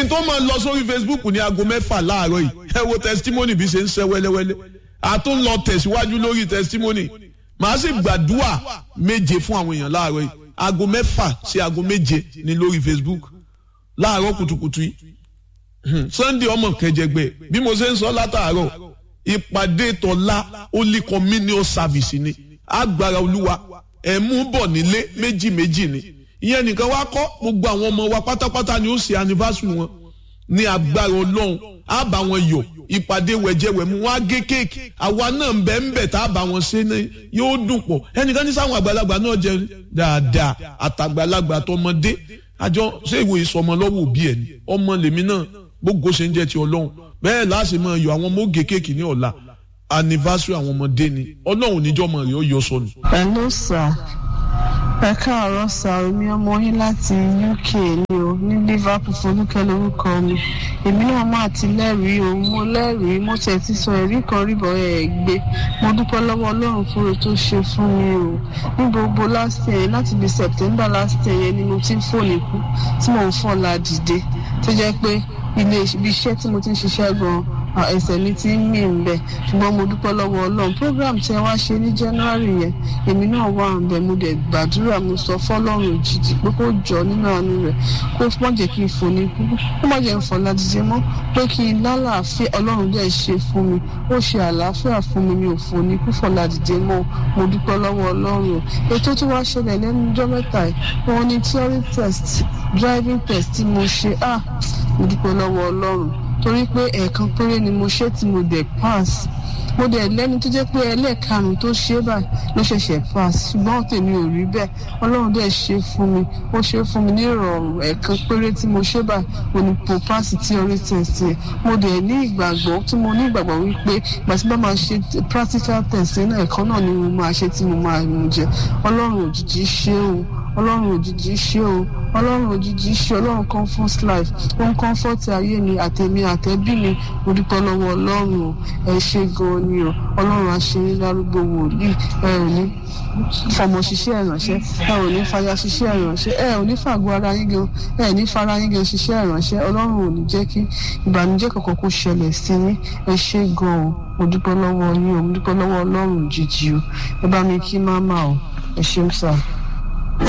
kí n tó máa lọ sórí Facebook ní aago mẹ́fà láàárọ̀ yìí ẹ wo testimony bí ṣe ń ṣe wẹ́lẹ́wẹ́lẹ́ àtún lọ tẹ̀síwájú lórí testimony màá sì gbàdúrà méje fún àwọn èèyàn láàárọ̀ yìí aago mẹ́fà sí aago méje ní lórí Facebook láàárọ̀ kùtùkùtù yìí Sunday ọmọ kẹjẹgbẹ bí mo ṣe ń sọ látàárọ̀ ìpàdé tọ́lá holy communion service ni agbára olúwa ẹ̀ mú bọ̀ nílé méjì méjì ni ìyẹn nìkan wá kọ́ gbogbo àwọn ọmọ wa pátápátá ni ó ṣe anniversary wọn ní agbára ọlọ́run á bá wọn yọ̀ ìpàdé wẹ̀jẹ̀wẹ̀mú wọn á gé kéèkì àwa náà ń bẹ ń bẹ tá a bá wọn ṣe ní yóò dùn pọ̀ ẹnìkan ní sáwọn àgbàlagbà náà jẹ dáadáa àtàgbàlagbà àtọmọdé àjọ ṣé ìwò ìsọmọ lọ́wọ́ òbí ẹ̀ ni ọmọ lèmi náà gbogbo ṣe ń jẹ́ ti ọlọ́run bẹ́ẹ̀ láti máa yọ àwọn ọmọ ògè kéèkì ní ọ̀la anniversary àwọn ọmọdé ni ọlọ́run níjọ́ mọ̀ rẹ̀ ó yọ sọnù. hello sir ẹ káàárọ̀ sá omi ọmọ yín láti uk ni o ní liverpool folúkẹ́ lórúkọ mi èmi náà máa ti lẹ́rìí o mo lẹ́rìí mo tẹ̀ ti sọ ẹ̀rí kan rí bọ́ ẹ̀ gbé mo dúpẹ́ lọ́wọ́ ọlọ́run fún o tó ṣe fún mi o ní gbogbo last year láti bí september last year yẹn ni mo ti ń fòní kú tí mò ń fọ́la dìde tó jẹ́ pé ilé ibi iṣẹ́ tí mo ti ń ṣiṣẹ́ gan-an ẹsẹ̀ mi ti ń mì ń bẹ̀ ṣùgbọ́n mo dúpẹ́ lọ́wọ́ ọlọ́run program tí ẹ wá ṣe ní january yẹn èmi náà wà ń bẹ̀ mo dẹ̀ gbàdúrà mo sọ fọlọ́run òjijì pé kó jọ nínú àánú rẹ̀ kó má jẹ́ kí n fò ní kú kó má jẹ́ n fọ̀ ládìjẹ́ mọ́ pé kí n lálàáfíà ọlọ́run dẹ̀ ṣe fún mi ó ṣe àlàáfíà fún mi mi ò fò ní kú fọ̀ ládìjẹ́ mọ́ mo dúpẹ́ lọ́wọ́ ọlọ́run ètò tí wàá ṣẹlẹ̀ lẹ́nu ọjọ́ mẹ́ta yìí wọn ní theory test driving test tí mo ṣe ah mo dúpẹ́ lọ́wọ́ ọlọ́run torí pé ẹ̀ẹ̀kan péré ni mo ṣe tí mo dẹ̀ pass mo dẹ̀ lẹ́ni tó jẹ́ pé ẹlẹ́ẹ̀karùn-ún tó ṣe báyìí ló ṣẹ̀ṣẹ̀ pass ṣùgbọ́n tèmi ò rí bẹ́ẹ̀ ọlọ́run dẹ̀ ṣe fún mi ó ṣe fún mi ní ìrọ̀rùn ẹ̀ẹ̀kan péré tí mo ṣe báyìí mo ní po pass theory test yẹn mo dẹ̀ ní ìgbàgbọ́ tí mo ní ìgbàgbọ́ wípé ìgbà tí bá máa ṣe practical test náà ẹ̀kan náà ni mo máa ṣe tí mo máa mú jẹ ọlọ́run òjijì ṣe o ọlọ́run òjijì ṣe o ọlọ́run òjijì ṣe ọlọ́run comfort life ó ń comfort ayé mi àtẹ̀mí àtẹ̀bí mi mo dúpẹ́ lọ́wọ́ ọlọ́run o ẹ ṣe gan-an ni o ọlọ́run àṣeyín lárúgbó wòlíì ẹ ò ní fọmọ ṣiṣẹ́ ìránṣẹ́ ẹ ò ní fàyà ṣiṣẹ́ ìránṣẹ́ ẹ ò ní fàgọ́ ara yín gan ẹ ní fara yín gan ṣiṣẹ́ ìránṣẹ́ ọlọ́run ò ní jẹ́ kí ìbànújẹ́ kankan kó ṣẹlẹ̀ sí yín ẹ ṣe gan-an mo dúpẹ́ lọ́wọ́ yín o mo dúpẹ́ lọ́wọ́ ọlọ́run òjijì o ẹ bá mi kí máma o ẹ ṣeun sáà.